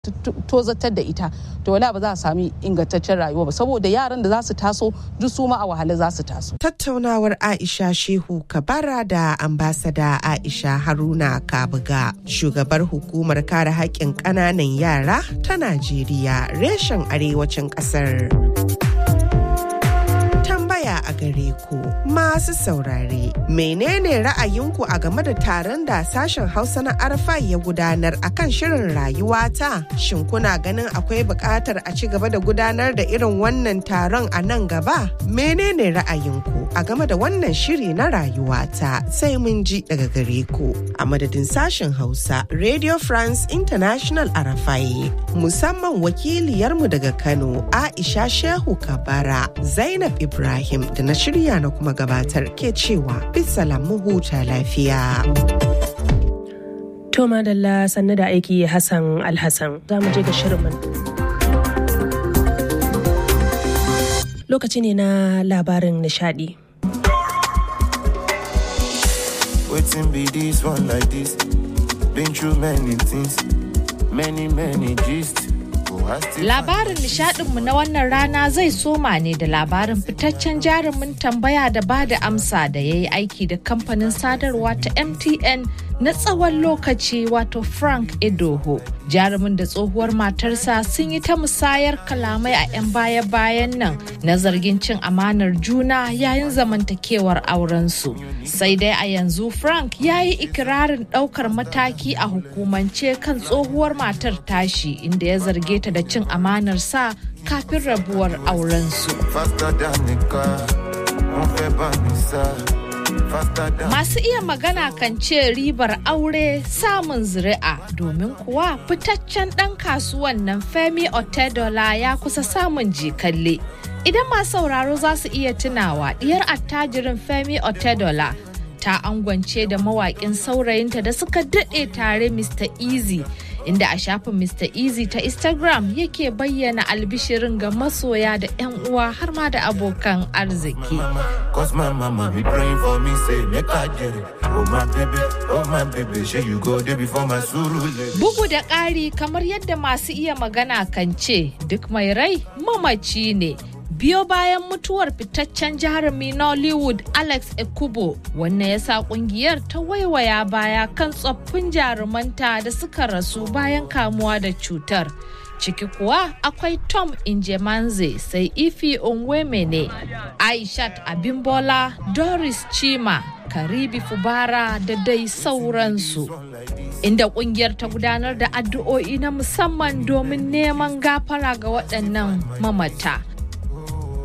tozatar da ita to wala ba za a sami ingantaccen rayuwa ba saboda yaran da za su taso duk su ma a wahala za su taso. Tattaunawar Aisha Shehu Kabara da ambasada Aisha Haruna Kabuga shugabar hukumar kare haƙƙin ƙananan yara ta Najeriya reshen arewacin ƙasar. tambaya a gare ku masu saurare menene ra'ayinku a game da taron da sashen hausa na arfa ya gudanar akan shirin rayuwata shin kuna ganin akwai buƙatar a ci gaba da gudanar da irin wannan taron a nan gaba menene ra'ayinku a game da wannan shiri na rayuwata sai mun ji daga gare ku a madadin sashen hausa radio france international arafai musamman wakiliyarmu daga kano aisha shehu kabara zainab ibrahim Ibrahim da na shirya na kuma gabatar ke cewa bisalam mu huta lafiya. To madalla sannu da aiki Hassan Alhassan za mu je ga shirin Lokaci ne na labarin nishadi. Waiting be this one like this. Been through many things, many many gist. Labarin nishadinmu na wannan rana zai soma ne da labarin fitaccen jarumin tambaya da ba da amsa da ya yi aiki da kamfanin sadarwa ta MTN na tsawon lokaci wato Frank Edoho. Jarumin da tsohuwar matarsa sun yi ta musayar kalamai a 'yan baya-bayan nan na zargin cin amanar juna yayin zamantakewar aurensu. Sai dai a yanzu Frank ya yi ikirarin ɗaukar mataki a hukumance kan tsohuwar matar tashi inda ya zarge ta da cin amanar sa kafin rabuwar aurensu. Masu iya magana kan ce ribar aure samun zuri'a domin kuwa fitaccen ɗan kasuwan nan Femi Otedola ya kusa samun jikalle. Idan masu sauraro za su iya tunawa diyar attajirin Femi Otedola ta angwance da mawaƙin saurayinta da suka daɗe tare Mr. Easy. inda a shafin Mr. Easy ta Instagram yake bayyana albishirin ga masoya da 'yan uwa har ma da abokan arziki. Bugu da ƙari kamar yadda masu iya magana kan ce duk mai rai mamaci ne. biyo bayan mutuwar fitaccen jarumi Nollywood Alex Ekubo wannan ya sa kungiyar ta waiwaya baya kan tsoffin jarumanta da suka rasu bayan kamuwa da cutar. Ciki kuwa akwai Tom Injemanze sai Ifi Onwemene, Aishat Abimbola, Doris Chima, Karibi Fubara da dai sauransu. Inda kungiyar ta gudanar da addu'o'i na musamman domin neman gafara ga waɗannan mamata.